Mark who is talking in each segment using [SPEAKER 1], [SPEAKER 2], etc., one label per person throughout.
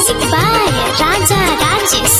[SPEAKER 1] Music by Raja Rajesh.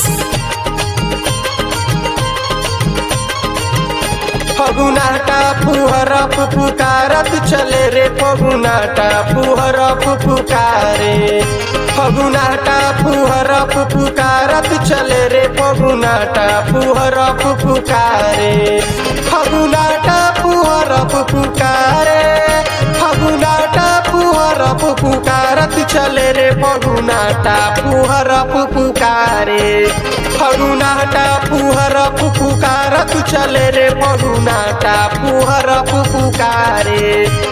[SPEAKER 2] फगुनाटा फुहरफ पुकारत चले रे फगुनाटा फुहरफ पुकारे फगुनाटा फुहरफ पुकारत चले रे फगुनाटा फुहरफ पुकारे फगुनाटा फुहरफ पुकारे फगुनाटा फुहरफ पुकारत चले रे फगुनाटा फुहरफ पुकारे फगुनाटा फुहरफ पुकारत चले रे फगुनाटा फुहरफ पुकारे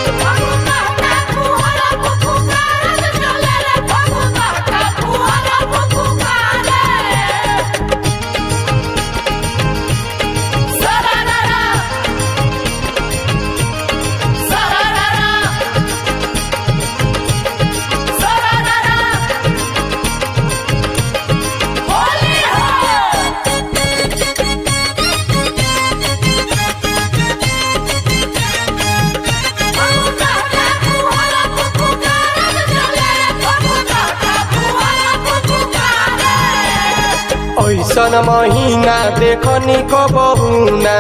[SPEAKER 2] ऐसन महीना देखनी कबहुना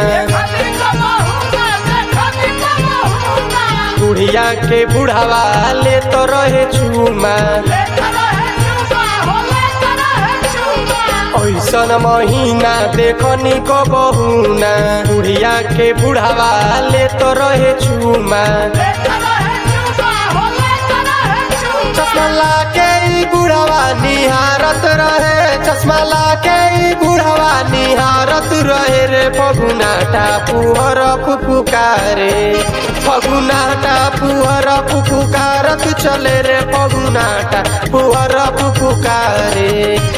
[SPEAKER 2] बुढ़िया के बुढ़ावा ले तो रहे चूमा ऐसन महीना देखनी कबहुना बुढ़िया के बुढ़ावा ले तो रहे चूमा चश्मा लाके ई बुढ़ावा निहारत रहे चश्मा लाके ई बुढ़ावा निहारत रहे रे फगुनाटा पुहर पुकारे फगुनाटा पुहर पुकारत चले रे फगुनाटा पुहर पुकारे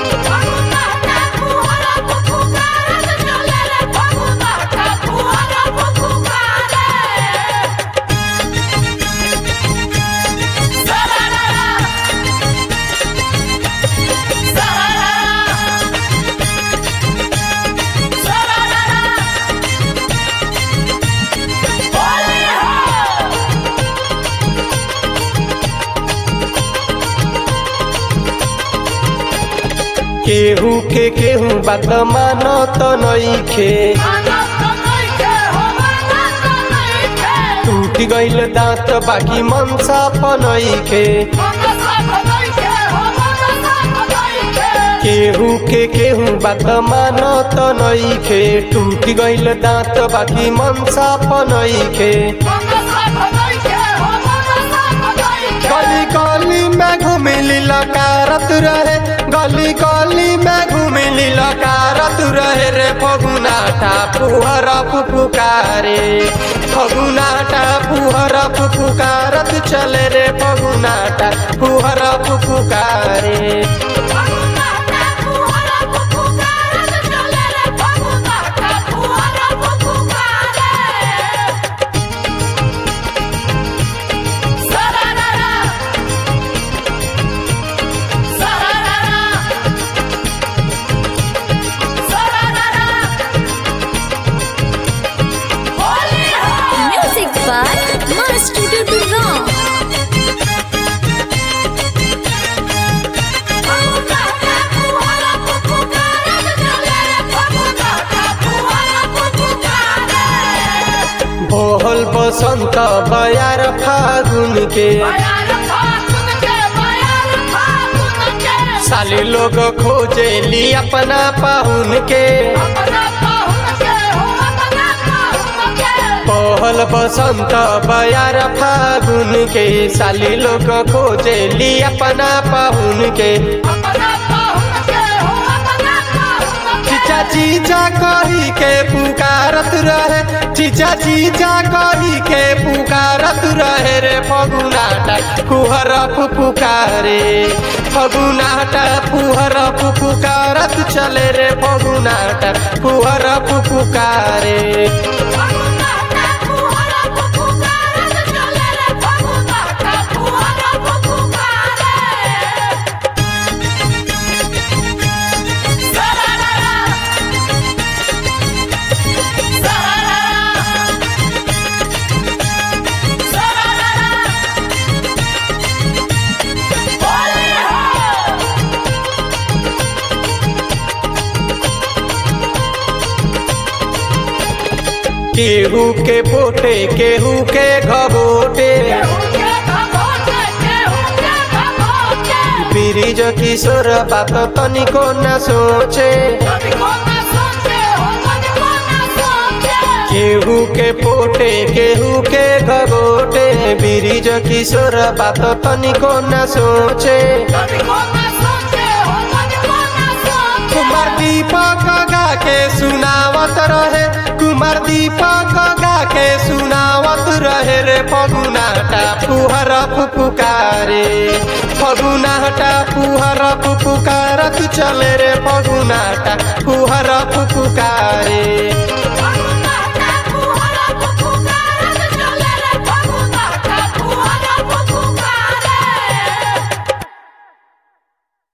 [SPEAKER 2] केहू के केहू बात मानो तो नइखे टूट गइल दांत बाकी मनसा पनइखे केहू के केहू बात मानो तो नइखे टूट गइल दांत बाकी मनसा पनइखे गली गली में घुमिली लकारत रहे गली गली में घुमिली लकारत रहे रे फगुनाटा पुहर पुकारे फगुनाटा पुहर पुकारत चले रे फगुनाटा पुहर पुकारे
[SPEAKER 1] Music by Master Durga.
[SPEAKER 2] बोहल बसंत बयार फागुन के साली लोग खोजे ली अपना पाहुन के पहल बसंत बयार फागुन के साली लोग खोजे ली अपना पाहुन के चीचा चीचा कही के पुकारत रहे चीचा चीचा कही के पुकारत रहे रे फगुनाटा कुहरफ पुकारे फगुनाटा पुहरफ पुकारत चले रे फगुनाटा कुहरफ पुकारे केहू के पोटे केहू के घबोटे ब्रिज किशोर बात तनिको न सोचे केहू के पोटे केहू के घबोटे ब्रिज किशोर बात तनिको न सोचे कुमार दीपक गा के सुनावत रहे कुमार दीपक गा के सुनावत रहे रे फगुनाटा फुहर फुफुकारे फगुनाटा फुहर फुफुकारत चले रे फगुनाटा फुहर फुफुकारे